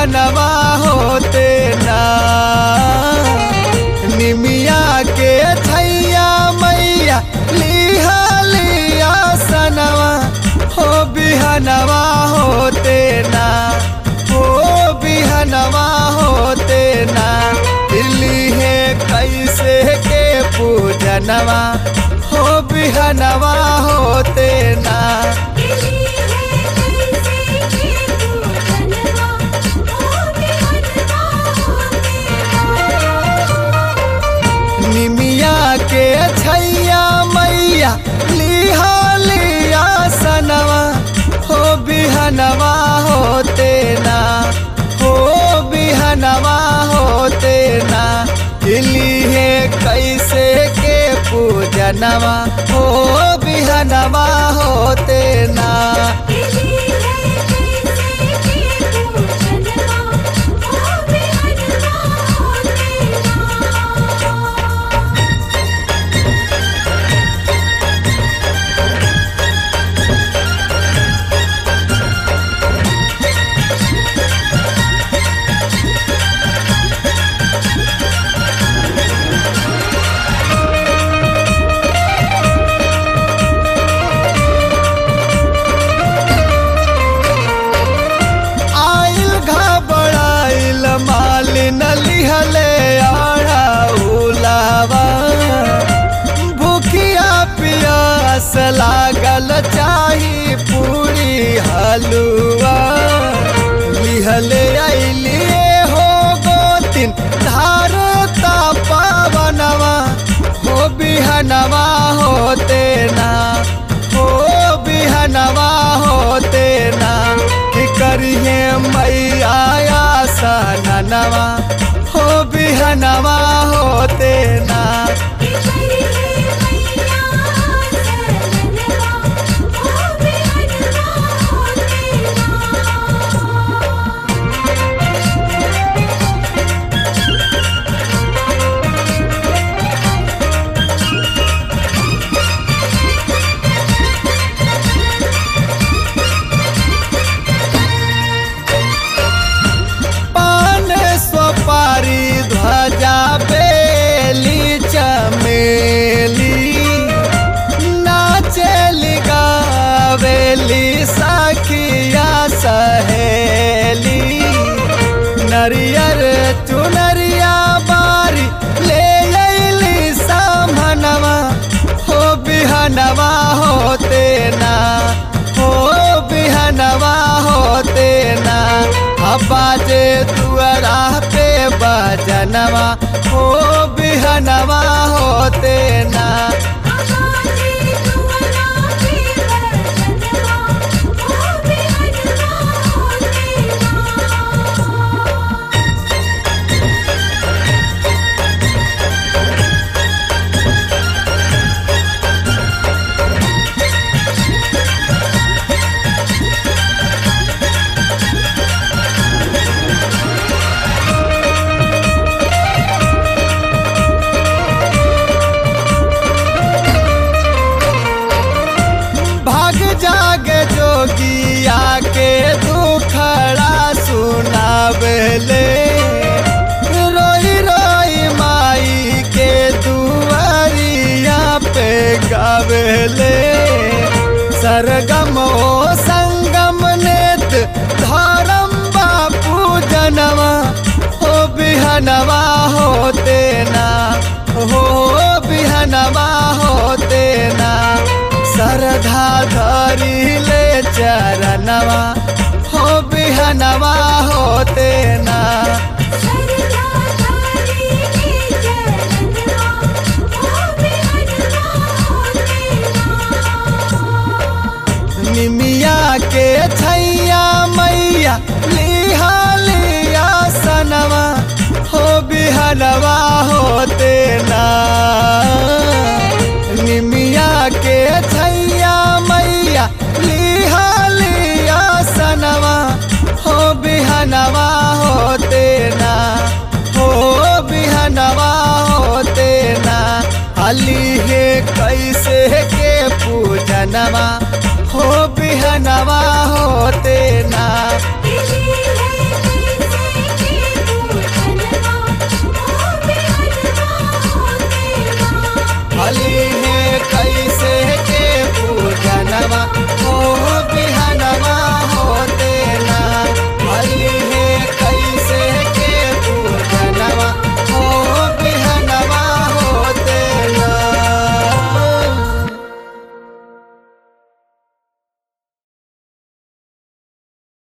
बिहनवा होते ना निमिया के छैया मैया लिहा लिया सनवा हो बिहनवा होते ना हो बिहनवा होते ना दिल्ली है कैसे के पूजनवा हो बिहनवा होते ना दिली है कैसे के पूजनवा ओ बिहनवा होते निमिया के छैया मैया लिहा लिया सनवा हो बिहनवा होते ना हो बिहनवा होते ना दिल्ली है कैसे के पूजनवा हो बिहनवा होते ना दिली है कैसे के पूजनवा ओ बिहनवा होते आइल घबराइल मालिन लिहले आड़ा उलावा भूखिया पियास लागल चाही पूरी हलुआ लिहले आइलिए हो गोतिन धार पावनवा हो बिहनवा होते ना हो बिहनवा होते ना कि करिए मैया सनवा हो बिहनवा होते ना पान स्वपारी ध्वजा बेली चमेली नाचेली गावेली सखिया सहेली नरियर चुनरिया बारी ले अइली सामनवा हो बिहनवा होते ना हो बिहनवा होते ना बाजे तुअरा पे बजनवा हो बिहनवा होते ना भाग जाग जोगिया के दुखड़ा सुनावेले रोई रोई माई के दुआरिया पे गावेले सरगम ओ संगम नेत धर्म बापू जनवा हो बिहनवा होते ना हो बिहनवा होते ना सरधा धरी ले चरणवा हो बिहनवा होते ना निमिया के छैया मैया लिहा लिया सनवा हो बिहनवा होते ना निमिया के छैया मैया लिहा लिया सनवा हो बिहनवा होते ना हो बिहनवा होते ना अली है कैसे के पूजनवा हो बिहनवा होते ना दिली है